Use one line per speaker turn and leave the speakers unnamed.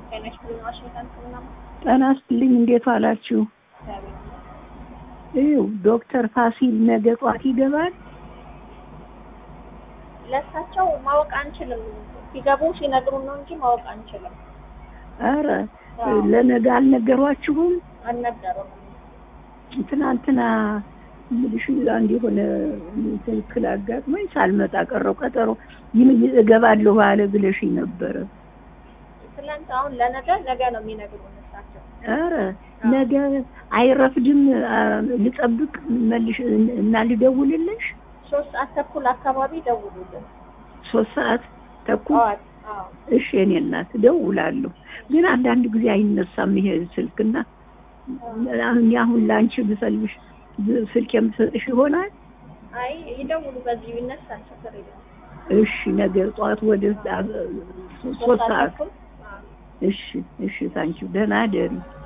ጤና ይስጥልኝ። ዋሽንግተን ሕክምና
ጤና ይስጥልኝ። እንዴት ዋላችሁ? ይኸው ዶክተር ፋሲል ነገ ጧት ይገባል።
ለእሳቸው ማወቅ አንችልም። ሲገቡ ሲነግሩን ነው እንጂ ማወቅ አንችልም።
አረ ለነገ አልነገሯችሁም?
አልነገሩም።
ትናንትና ምልሽ አንድ የሆነ ትክክል አጋጥሞኝ ሳልመጣ ቀረው። ቀጠሮ ይህ እገባለሁ አለ ብለሽኝ ነበረ።
ትላንት አሁን ለነገ ነገ ነው የሚነግሩን እሳቸው።
አረ ነገ አይረፍድም። ልጠብቅ መልሽ እና ልደውልልሽ።
ሶስት ሰዓት ተኩል አካባቢ ደውሉልን።
ሶስት ሰዓት ተኩል
ጠዋት። አዎ
እሺ፣ እኔ እናት እደውላለሁ። ግን አንዳንድ ጊዜ አይነሳም ይሄ ስልክና አሁን አሁን ለአንቺ ብሰልብሽ ስልክ የምሰጥሽ ይሆናል።
አይ ይደውሉ፣ በዚሁ ይነሳል። ችግር የለም።
እሺ፣ ነገ ጠዋት ወደ ሶስት ሰዓት
ተኩል
እሺ፣ እሺ። ታንቺ ደህና ደሪ